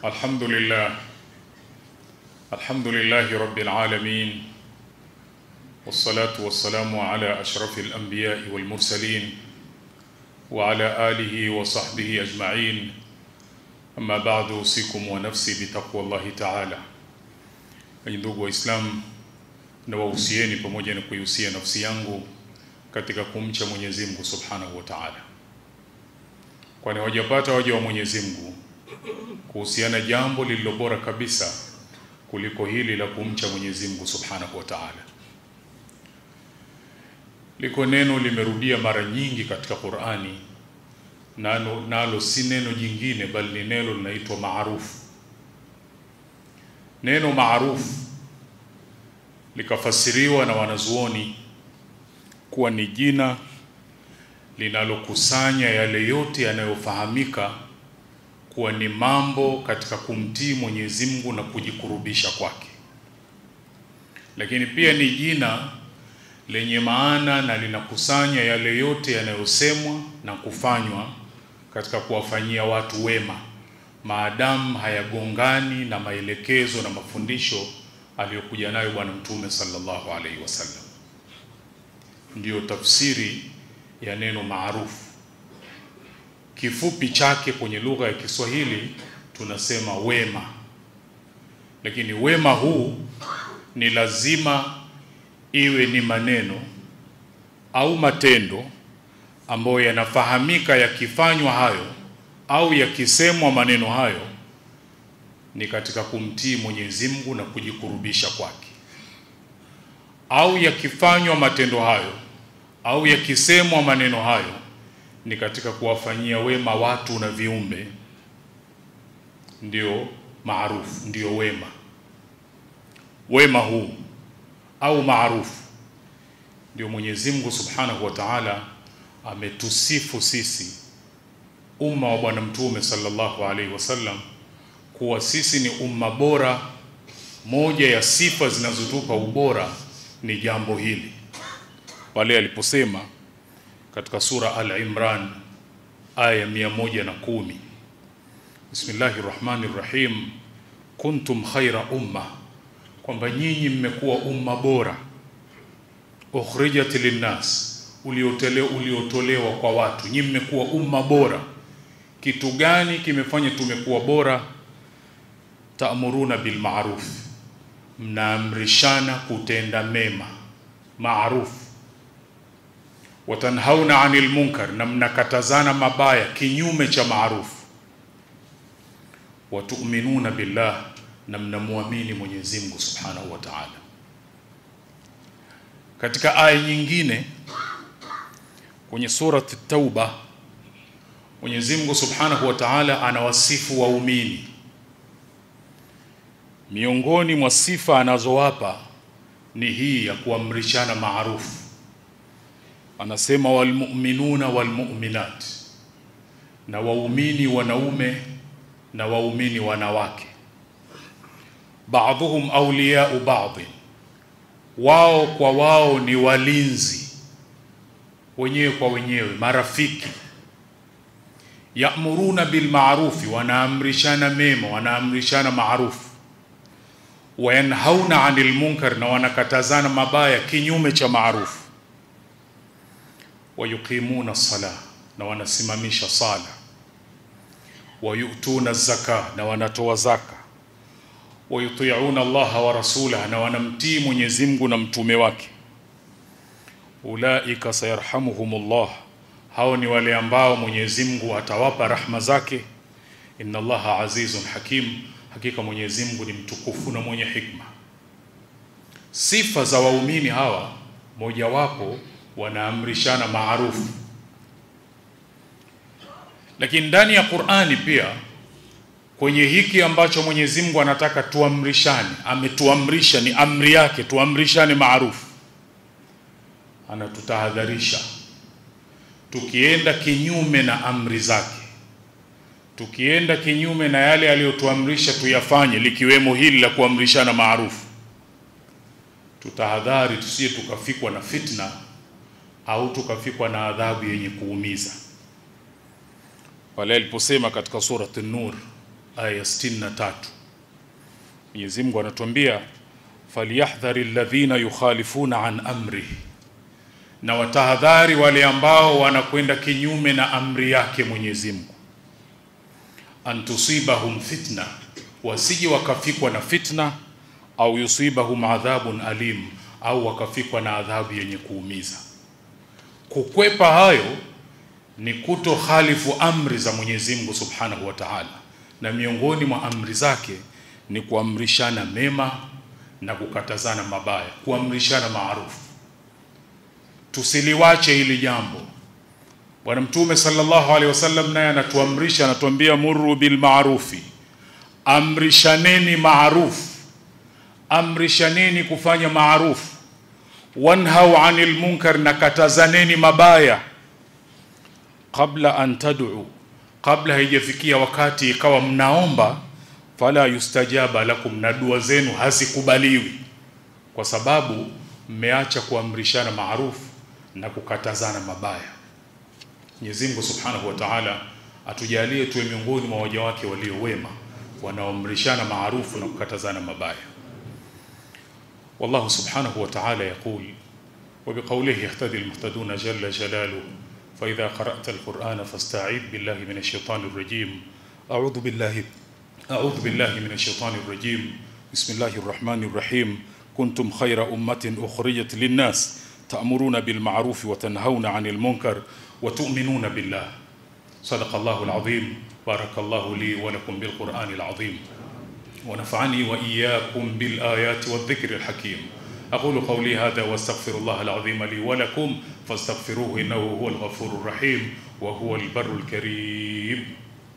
الحمد لله الحمد لله رب العالمين والصلاة والسلام على أشرف الأنبياء والمرسلين وعلى آله وصحبه أجمعين أما بعد أوصيكم ونفسي بتقوى الله تعالى Enyi ndugu Waislamu, na wahusieni pamoja na kuihusia nafsi yangu katika kumcha Mwenyezi Mungu Subhanahu wa Ta'ala, kwani hawajapata waja wa Mwenyezi Mungu kuhusiana jambo lililo bora kabisa kuliko hili la kumcha Mwenyezi Mungu Subhanahu wa Ta'ala. Liko neno limerudia mara nyingi katika Qur'ani, nalo, nalo si neno jingine bali ni neno linaitwa maarufu. Neno maarufu likafasiriwa na wanazuoni kuwa ni jina linalokusanya yale yote yanayofahamika kuwa ni mambo katika kumtii Mwenyezi Mungu na kujikurubisha kwake, lakini pia ni jina lenye maana na linakusanya yale yote yanayosemwa na kufanywa katika kuwafanyia watu wema maadamu hayagongani na maelekezo na mafundisho aliyokuja nayo Bwana Mtume sallallahu alaihi wasallam. Ndiyo tafsiri ya neno maarufu. Kifupi chake kwenye lugha ya Kiswahili tunasema wema, lakini wema huu ni lazima iwe ni maneno au matendo ambayo yanafahamika yakifanywa hayo au yakisemwa maneno hayo ni katika kumtii Mwenyezi Mungu na kujikurubisha kwake, au yakifanywa matendo hayo au yakisemwa maneno hayo ni katika kuwafanyia wema watu na viumbe, ndio maarufu, ndio wema. Wema huu au maarufu ndio Mwenyezi Mungu Subhanahu wa Ta'ala ametusifu sisi umma wa Bwana Mtume sallallahu alaihi wasallam kuwa sisi ni umma bora. Moja ya sifa zinazotupa ubora ni jambo hili, pale aliposema katika sura Al-Imran aya mia moja na kumi Bismillahi rahmani rahim, kuntum khaira umma, kwamba nyinyi mmekuwa umma bora, ukhrijat linnas, uliotolewa kwa watu, nyinyi mmekuwa umma bora kitu gani kimefanya tumekuwa bora? Taamuruna bil ma'ruf, mnaamrishana kutenda mema maruf, watanhauna anil munkar, na mnakatazana mabaya kinyume cha maruf, watuminuna billah, na mnamwamini Mwenyezi Mungu Subhanahu wa Ta'ala. Katika aya nyingine kwenye surati Tauba Mwenyezi Mungu Subhanahu wa Ta'ala anawasifu waumini. Miongoni mwa sifa anazowapa ni hii ya kuamrishana maarufu. Anasema walmu'minuna walmu'minat, na waumini wanaume na waumini wanawake. Ba'dhuhum awliya'u ba'd, wao kwa wao ni walinzi wenyewe kwa wenyewe, marafiki yamuruna bil ma'rufi, wanaamrishana mema, wanaamrishana maarufu. Wayanhauna anil munkar, na wanakatazana mabaya kinyume cha maarufu. Wayuqimuna sala, na wanasimamisha sala. Wayutuna zaka, na wanatoa zaka. Wayutiuna Allaha wa rasulah, na wanamtii Mwenyezi Mungu na mtume wake. Ulaika sayarhamuhumullah hao ni wale ambao Mwenyezi Mungu atawapa rahma zake. Inna Allaha azizun hakim, hakika Mwenyezi Mungu ni mtukufu na mwenye hikma. Sifa za waumini hawa, mojawapo wanaamrishana maarufu, lakini ndani ya Qur'ani pia kwenye hiki ambacho Mwenyezi Mungu anataka tuamrishane, ametuamrisha ni amri yake, tuamrishane maarufu, anatutahadharisha tukienda kinyume na amri zake, tukienda kinyume na yale aliyotuamrisha tuyafanye, likiwemo hili la kuamrishana maarufu, tutahadhari tusije tukafikwa na fitna au tukafikwa na adhabu yenye kuumiza. Pale aliposema katika surati Nur, aya 63 Mwenyezi Mungu anatuambia falyahdhari alladhina yukhalifuna an amrihi na watahadhari wale ambao wanakwenda kinyume na amri yake Mwenyezi Mungu an tusibahum fitna wasije wakafikwa na fitna au yusibahum adhabun alim au wakafikwa na adhabu yenye kuumiza kukwepa hayo ni kuto khalifu amri za Mwenyezi Mungu Subhanahu wa Ta'ala na miongoni mwa amri zake ni kuamrishana mema na kukatazana mabaya kuamrishana maarufu tusiliwache hili jambo Bwana Mtume sallallahu alaihi wasallam naye anatuamrisha anatuambia murru bil ma'rufi amrishaneni maarufu amrishaneni kufanya maarufu wanhau anil munkar na katazaneni mabaya kabla an tad'u kabla haijafikia wakati ikawa mnaomba fala yustajaba lakum na dua zenu hazikubaliwi kwa sababu mmeacha kuamrishana maarufu na kukatazana mabaya Mwenyezi Mungu Subhanahu wa Ta'ala atujalie tuwe miongoni mwa waja wake walio wema wanaoamrishana maarufu na kukatazana mabaya والله سبحانه وتعالى يقول وبقوله يهتدي المهتدون جل جلاله فإذا قرأت القرآن فاستعيذ بالله من الشيطان الرجيم أعوذ بالله أعوذ بالله من الشيطان الرجيم بسم الله الرحمن الرحيم كنتم خير أمة أخرجت للناس تأمرون بالمعروف وتنهون عن المنكر وتؤمنون بالله صدق الله العظيم بارك الله لي ولكم بالقرآن العظيم ونفعني وإياكم بالآيات والذكر الحكيم أقول قولي هذا واستغفر الله العظيم لي ولكم فاستغفروه إنه هو الغفور الرحيم وهو البر الكريم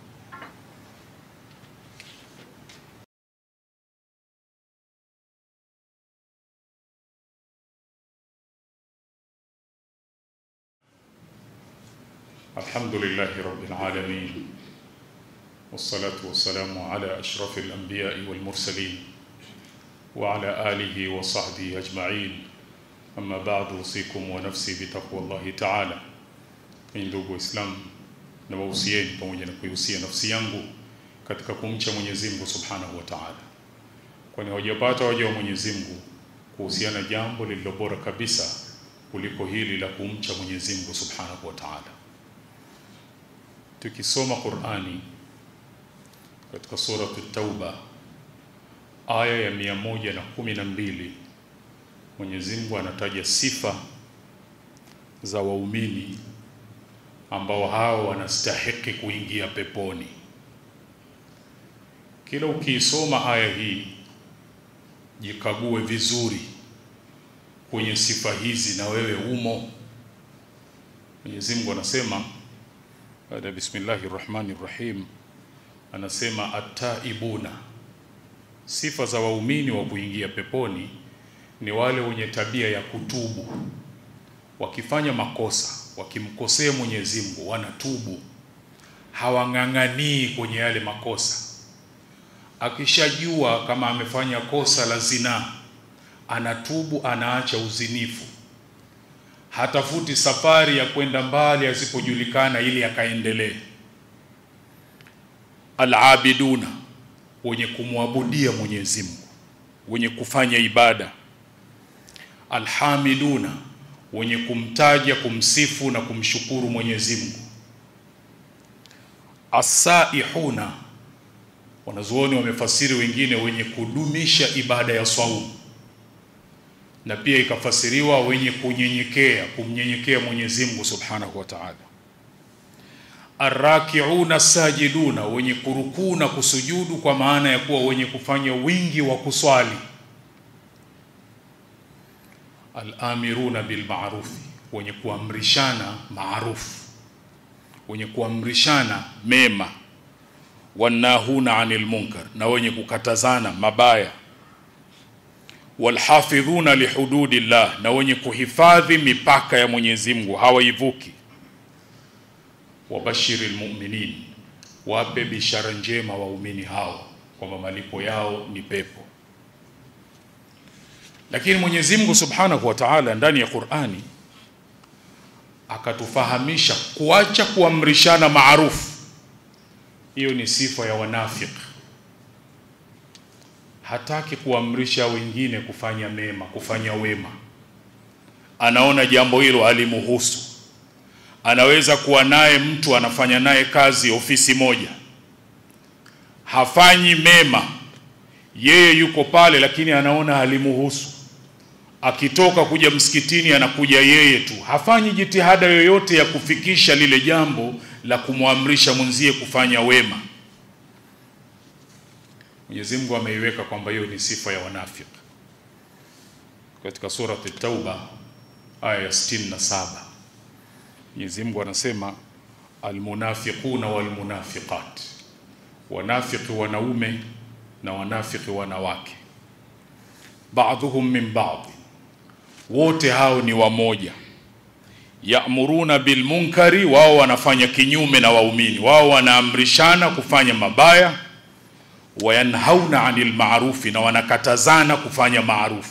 الحمد لله رب العالمين والصلاة والسلام على أشرف الأنبياء والمرسلين وعلى آله وصحبه أجمعين أما بعد أوصيكم ونفسي بتقوى الله تعالى ndugu Waislamu na wahusieni pamoja na kuihusia nafsi yangu katika kumcha Mwenyezi Mungu Subhanahu wa Ta'ala, kwani hawajapata waja wa Mwenyezi Mungu kuhusiana jambo lililo bora kabisa kuliko hili la kumcha Mwenyezi Mungu Subhanahu wa Ta'ala. Tukisoma Qur'ani katika suratu Tauba aya ya mia moja na kumi na mbili Mwenyezi Mungu anataja sifa za waumini ambao hao wanastahiki kuingia peponi. Kila ukiisoma aya hii, jikague vizuri kwenye sifa hizi, na wewe umo. Mwenyezi Mungu anasema baada ya bismillahir rahmanir rahim anasema ataibuna, sifa za waumini wa kuingia peponi ni wale wenye tabia ya kutubu, wakifanya makosa, wakimkosea Mwenyezi Mungu wanatubu, hawang'ang'anii kwenye yale makosa. Akishajua kama amefanya kosa la zinaa, anatubu, anaacha uzinifu, hatafuti safari ya kwenda mbali asipojulikana ili akaendelee alabiduna wenye kumwabudia Mwenyezi Mungu, wenye kufanya ibada. Alhamiduna wenye kumtaja, kumsifu na kumshukuru Mwenyezi Mungu. Asaihuna, wanazuoni wamefasiri wengine, wenye kudumisha ibada ya swaumu, na pia ikafasiriwa wenye kunyenyekea, kumnyenyekea Mwenyezi Mungu Subhanahu wa Ta'ala arrakiuna sajiduna, wenye kurukuu na kusujudu, kwa maana ya kuwa wenye kufanya wingi wa kuswali. Alamiruna bilmarufi, wenye kuamrishana maarufu, wenye kuamrishana mema. Wanahuna anil munkar, na wenye kukatazana mabaya. Walhafidhuna lihududillah, na wenye kuhifadhi mipaka ya Mwenyezi Mungu, hawaivuki wabashiri lmuminin, wape bishara njema waumini hao kwamba malipo yao ni pepo. Lakini Mwenyezi Mungu Subhanahu wa Ta'ala ndani ya Qur'ani akatufahamisha kuacha kuamrishana maarufu hiyo ni sifa ya wanafiki hataki kuamrisha wengine kufanya mema kufanya wema anaona jambo hilo halimuhusu anaweza kuwa naye mtu anafanya naye kazi ofisi moja hafanyi mema yeye yuko pale lakini anaona halimuhusu akitoka kuja msikitini anakuja yeye tu hafanyi jitihada yoyote ya kufikisha lile jambo la kumwamrisha mwenzie kufanya wema Mwenyezi Mungu ameiweka kwamba hiyo ni sifa ya wanafiki katika surati Tauba aya ya 67 Mwenyezi Mungu anasema almunafiquna walmunafiqat wanafiki wanaume na wanafiki wanawake baadhuhum min baadhi wote hao ni wamoja ya'muruna bil munkari wao wanafanya kinyume na waumini wao wanaamrishana kufanya mabaya wayanhauna anil ma'rufi na wanakatazana kufanya maarufu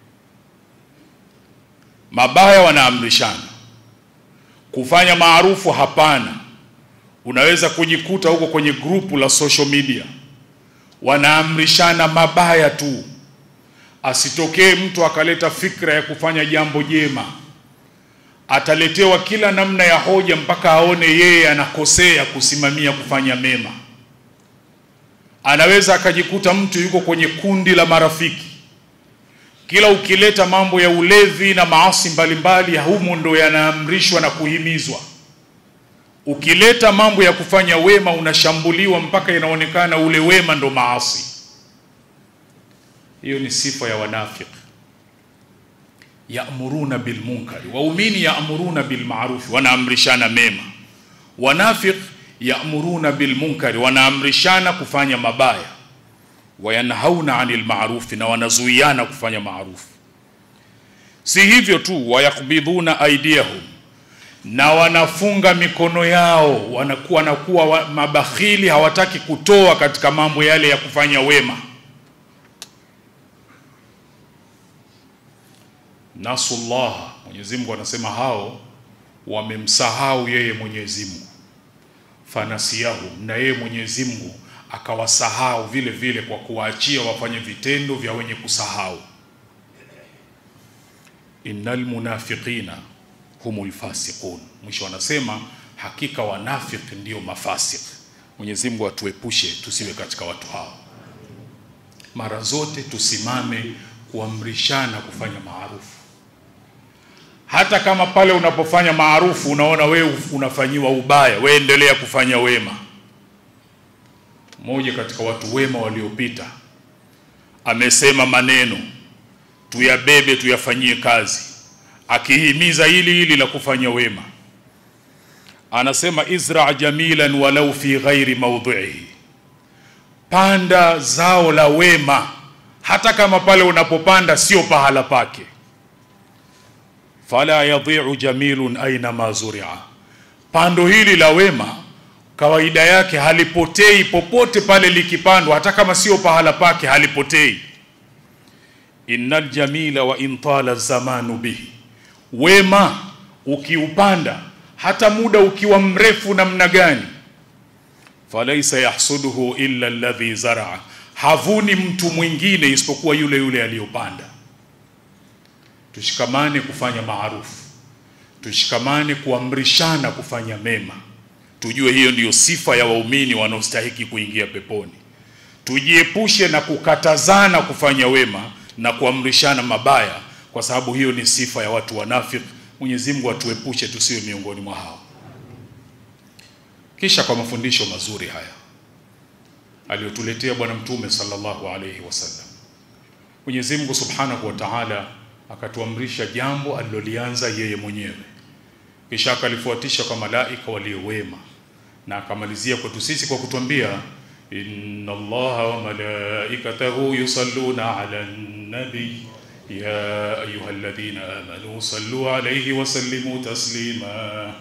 mabaya wanaamrishana kufanya maarufu hapana unaweza kujikuta huko kwenye grupu la social media wanaamrishana mabaya tu asitokee mtu akaleta fikra ya kufanya jambo jema ataletewa kila namna ya hoja mpaka aone yeye anakosea kusimamia kufanya mema anaweza akajikuta mtu yuko kwenye kundi la marafiki kila ukileta mambo ya ulevi na maasi mbalimbali humo ndo yanaamrishwa na kuhimizwa ukileta mambo ya kufanya wema unashambuliwa mpaka inaonekana ule wema ndo maasi hiyo ni sifa ya wanafiki ya'muruna bil munkari waumini ya'muruna bil ma'ruf wanaamrishana mema wanafiq ya'muruna bil munkari wanaamrishana kufanya mabaya wayanhauna 'anil ma'ruf na wanazuiana kufanya maarufu si hivyo tu wayakbidhuna aidiyahum na wanafunga mikono yao wanakuwa wanakuwa wa, mabakhili hawataki kutoa katika mambo yale ya kufanya wema nasullah Mwenyezi Mungu anasema hao wamemsahau yeye Mwenyezi Mungu fanasiyahum na yeye Mwenyezi Mungu akawasahau vile vile kwa kuwaachia wafanye vitendo vya wenye kusahau innal munafiqina humul fasiqun mwisho wanasema hakika wanafiki ndio mafasik Mwenyezi Mungu atuepushe tusiwe katika watu hao mara zote tusimame kuamrishana kufanya maarufu hata kama pale unapofanya maarufu unaona wewe unafanyiwa ubaya we endelea kufanya wema mmoja katika watu wema waliopita amesema maneno tuyabebe tuyafanyie kazi akihimiza hili hili la kufanya wema anasema izra jamilan walau fi ghairi mawdhihi panda zao la wema hata kama pale unapopanda sio pahala pake fala yadhi'u jamilun aina ma zuri'a pando hili la wema kawaida yake halipotei popote pale likipandwa hata kama sio pahala pake halipotei innal jamila wa intala zamanu bihi wema ukiupanda hata muda ukiwa mrefu namna gani falaisa yahsuduhu illa alladhi zaraa havuni mtu mwingine isipokuwa yule yule aliyopanda tushikamane kufanya maarufu tushikamane kuamrishana kufanya mema tujue hiyo ndiyo sifa ya waumini wanaostahiki kuingia peponi tujiepushe na kukatazana kufanya wema na kuamrishana mabaya kwa sababu hiyo ni sifa ya watu wanafiki Mwenyezi Mungu atuepushe tusiwe miongoni mwa hao kisha kwa mafundisho mazuri haya aliyotuletea bwana mtume sallallahu alayhi wasallam Mwenyezi Mungu Subhanahu wa Ta'ala akatuamrisha jambo alilolianza yeye mwenyewe kisha akalifuatisha kwa malaika walio wema na akamalizia kwetu sisi kwa kutuambia inna allaha wa malaikatahu yusalluna ala nabi ya ayyuhalladhina amanu sallu alayhi wa sallimu taslima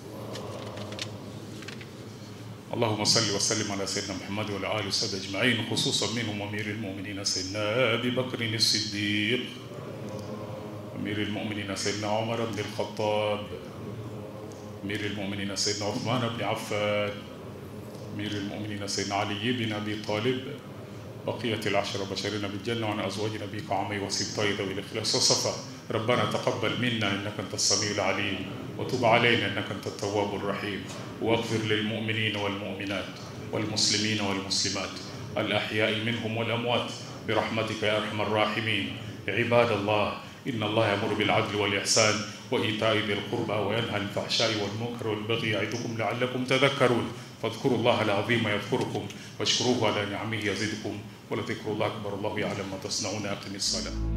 اللهم صل وسلم على سيدنا محمد وعلى اله وصحبه اجمعين خصوصا منهم امير المؤمنين سيدنا ابي بكر الصديق امير المؤمنين سيدنا عمر بن الخطاب امير المؤمنين سيدنا عثمان بن عفان أمير المؤمنين سيدنا علي بن أبي طالب بقية العشرة بشرين بالجنة وعن أزواج نبيك عمي وسبطي ذوي الإخلاص والصفا ربنا تقبل منا إنك أنت السميع العليم وتب علينا إنك أنت التواب الرحيم واغفر للمؤمنين والمؤمنات والمسلمين والمسلمات الأحياء منهم والأموات برحمتك يا أرحم الراحمين عباد الله إن الله يأمر بالعدل والإحسان وإيتاء ذي القربى وينهى عن الفحشاء والمنكر والبغي يعظكم لعلكم تذكرون فاذكروا الله العظيم يذكركم واشكروه على نعمه يزدكم ولذكر الله أكبر الله يعلم ما تصنعون أقم الصلاة